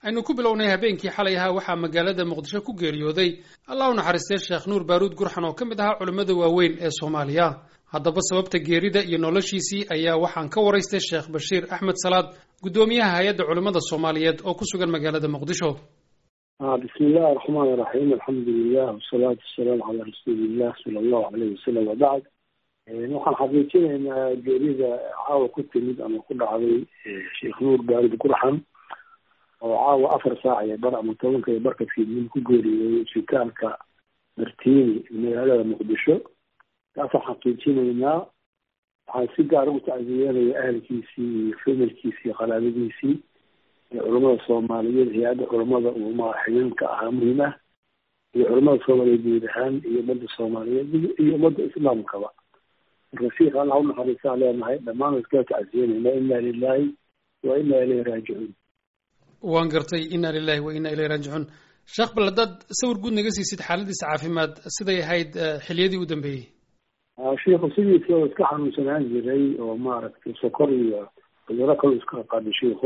aynu ku bilownay habeenkii xalay ahaa waxaa magaalada muqdisho ku geeriyooday allah u naxariistay sheekh nuur baaruud gurxan oo ka mid ahaa culimmada waaweyn ee soomaaliya haddaba sababta geerida iyo noloshiisii ayaa waxaan ka waraystay sheekh bashiir axmed salaad guddoomiyaha hay-adda culimmada soomaaliyeed oo ku sugan magaalada muqdisho bismi illahi araxmaan iraxiim alxamdu lilah wasalaatu wasalaamu calaa rasuulillah sala allahu aleyh wasalam wabacd waxaan xaqiijinaynaa geerida caawa ku timid ama ku dhacday sheekh nuur baaruud gurxan oo caawa afar saac iyo bar ama tobanka iyo barka fiidnin ku geeriyooday isbitaalka martiini magaalada muqdisho taasaan xaqiijinaynaa waxaan si gaar ugu tacsiyanaya ahalkiisii iyo familkiisii iyo qalaabadiisii iyo culamada soomaaliyeed hay-adda culamada uuma xidhiinka ahaa muhiim ah iyo culamada soomaaliyeed guud ahaan iyo ummadda soomaaliyeed iyo ummadda islaamkaba marka siika allah u naxariistaan leenahay dhammaan iskala tacsiyanayna inna lilahi wa inna ilayhi raajicuun waan gartay inna lilahi wa inna ilayhi raajicuun sheekh bal haddaad sawir guud naga siisid xaaladiisa caafimaad siday ahayd xiliyadii u dambeeyey shiikhu sidiisa oo iska xanuunsanaan jiray oo maaragtay sokor iyo cuduro kale iska qaaday shiikhu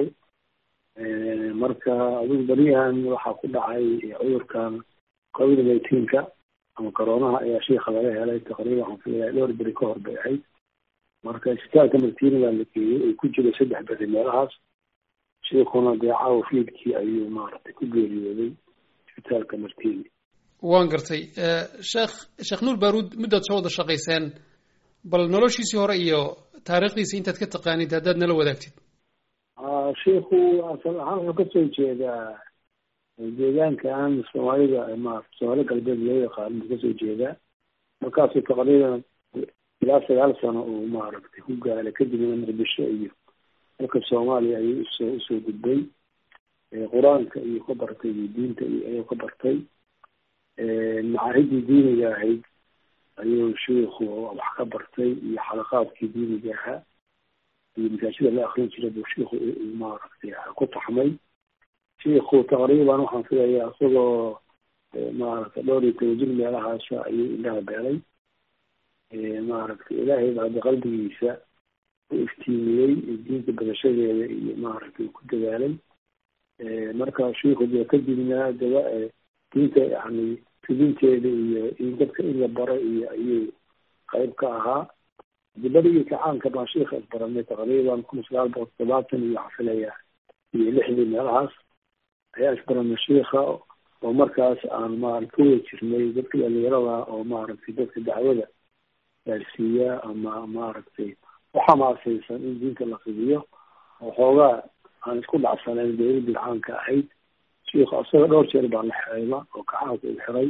marka adigu beriyahan waxaa ku dhacay cudurkan covid nineteenka ama coroonaha ayaa shiika laga helay taqriiban waxaan filayaa dhowr beri ka hor bay ahayd marka isbitaalka martiini baa la geeyey ay ku jira saddex beri meelahaas shiikuna dee caawa fiidkii ayuu maaragtay ku geeriyooday isbitaalka martiini waan gartay sheekh sheekh nuur baaruud muddaad soo wada shaqayseen bal noloshiisii hore iyo taariikhdiisa intaad ka taqaanid haddaad nala wadaagtid shiikhu asal ahaan wuxuu kasoo jeedaa deegaankan soomaalida ma soomaali galbeed loo yaqaano buu kasoo jeedaa markaasuu taqriiban ilaa sagaal sano uu maaragtay ku gaalay kadibna muqdisho iyo dalka soomaaliya ayuu usoo usoo gudbay qur-aanka iyo ka bartay iyo diinta iyo ayuu ka bartay macaahidii diiniga ahayd ayuu shiikhu wax ka bartay iyo xalaqaadkii diiniga ahaa iyo masaajida la akrin jira buu shiikhu maaragtay ku taxmay shiikhu taqriiban waxaan filayaa isagoo maaragtay dhowr iyo toban jir meelahaasa ayuu ilaha beelay maaragtay ilaahay baa hadda qalbigiisa u iftiimiyey diinta badashadeeda iyo maaragtay ku dadaalay marka shiikhu dee kadibna daba diinta yani fidinteeda iyo in dadka in la baro iyo ayuu qayb ka ahaa dibadigii kacaanka baan shiika isbaranay taqriiban kun sagaal boqol todobaatan iyo waxaa filaya iyo lixdii meelahaas ayaa isbaranay shiika oo markaas aan maarata ka wada jirnay dadka dhalinyarada oo maaragtay dadka dacwada gaarsiiya ama maaragtay uxamaasaysan in diinta la fidiyo oo xoogaa aan isku dhacsanayn dowladii caanka ahayd shiikhu asaga dhowr jeer baa la xirayba oo kacaanka uu xiray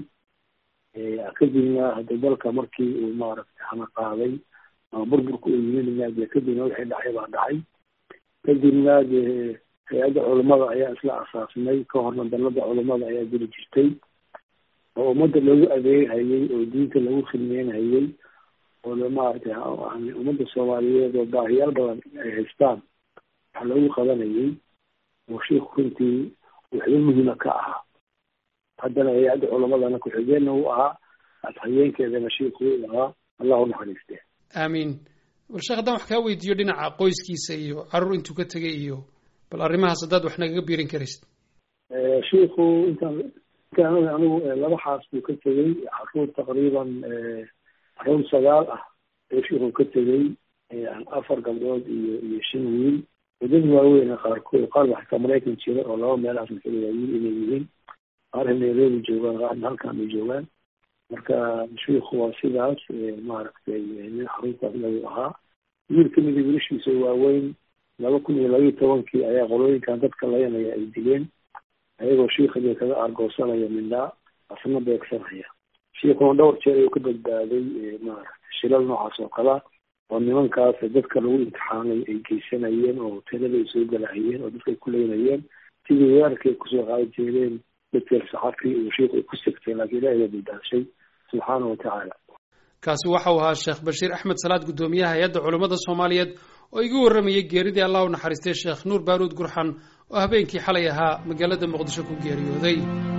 kadibna hadda dalka markii uu maaragtay hana qaaday ama burburka uu yimidna dee kadibna wixii dhacay baa dhacay kadibna dee hay-adda culimada ayaa isla asaasnay ka horna dalada culimada ayaa jiri jirtay oo ummadda lagu adeeghayay oo diinta lagu khidmeynhayay oo maaragtay ummadda soomaaliyeed oo baahiyaal badan ay haystaan wax lagu qabanayay oo shiikhu runtii waxba muhiima ka ahaa haddana hay-adda culamadana ku-xigeenna uu ahaa adhayeenkeedana shiikhu uu ahaa allah u naxariiste aamiin bal sheekh haddaan wax kaa weydiiyo dhinaca qoyskiisa iyo carruur intuu ka tegay iyo bal arrimahaas haddaad wax nagaga biirin karaysid shiikhu intaan intaan anigu laba xaas buu ka tegey caruur taqriiban caruur sagaal ah ayuu shiikhu ka tegey afar gabdhood iyo iyo shan wiil wadad waaweyna qaarkood qaar ba xataa maraykan jira oo laba meelahaas maxaa wiil inay yihiin qaarna nairobi joogaan qaarna halkaan ay joogaan marka shiikhu waa sidaas maaragtay nin xaruntaas lagu ahaa wiil kamida wiilashiisa waaweyn laba kun iyo labaiyo tobankii ayaa qolooyinkan dadka layanaya ay dileen ayagoo shiikadii kaga argoosanaya mindhaa asna beegsanaya shiikuna dhowr jeer ayuu ka badbaaday maaragtay shilal noocaas oo kala oo nimankaas dadka lagu imtixaanay ay geysanayeen oo hoteelada ay soo galahayeen oo dadka ay ku leynayeen sidii weerarkay kusoo qaadi jeedeen dadkeer saxafi uu shiikhu ay ku sigtay laakiin ilahi baa badbaadshay subxaana wa tacaala kaasi waxau ahaa sheekh bashiir axmed salaad guddoomiyaha hay-adda culummada soomaaliyeed oo iga warramayay geeridii allah u naxariistay sheekh nuur baaruud gurxan oo habeenkii xalay ahaa magaalada muqdisho ku geeriyooday